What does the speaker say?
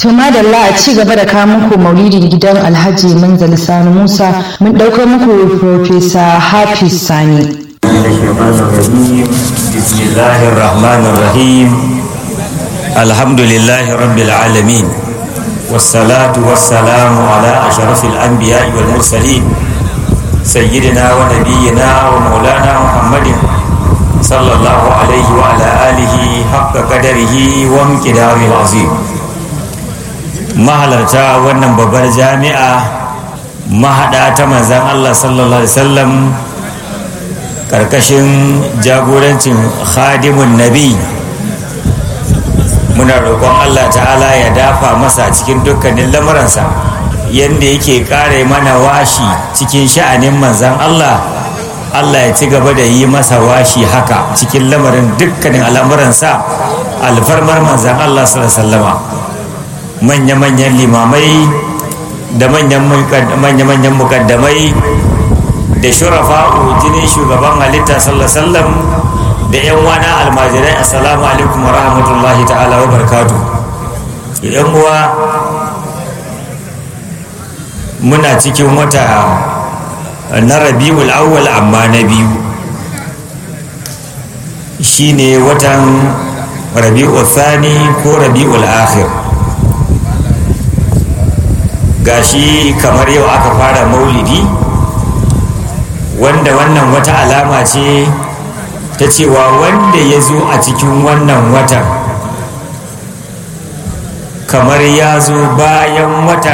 To madalla a ci gaba da kawo muku maulidin gidan Alhaji Manzali Sani Musa mun ɗaukar muku Profesa Hafiz Sani. بسم الله الرحمن الرحيم الحمد لله رب العالمين والصلاة والسلام على أشرف الأنبياء والمرسلين سيدنا ونبينا ومولانا محمد صلى الله عليه وعلى آله حق قدره وامتداره العظيم mahalarta wannan babbar jami'a mahaɗa ta manzan Allah sallallahu Alaihi wasallam ƙarƙashin jagorancin khadimun nabi muna roƙon Allah ta'ala ya dafa masa cikin dukkanin lamuransa yadda yake ƙare mana washi cikin sha'anin manzan Allah Allah ya ci gaba da yi masa washi haka cikin lamarin dukkanin al'amuransa alfarmar manzan Allah sallallahu Alaihi wasallama manya-manyan limamai da manya-manyan mukaddamai da shurafa'u jinin shugaban halitta sallallahu da yan wana almajirai assalamu alaikum wa rahmatullahi ta'ala wa barkatu yan uwa muna cikin wata na rabi'ul awwal amma na biyu shine watan rabi'ul thani ko rabi'ul akhir gashi kamar yau aka fara maulidi wanda wannan wata alama ce ta cewa wanda ya zo a cikin wannan watan kamar ya zo bayan wata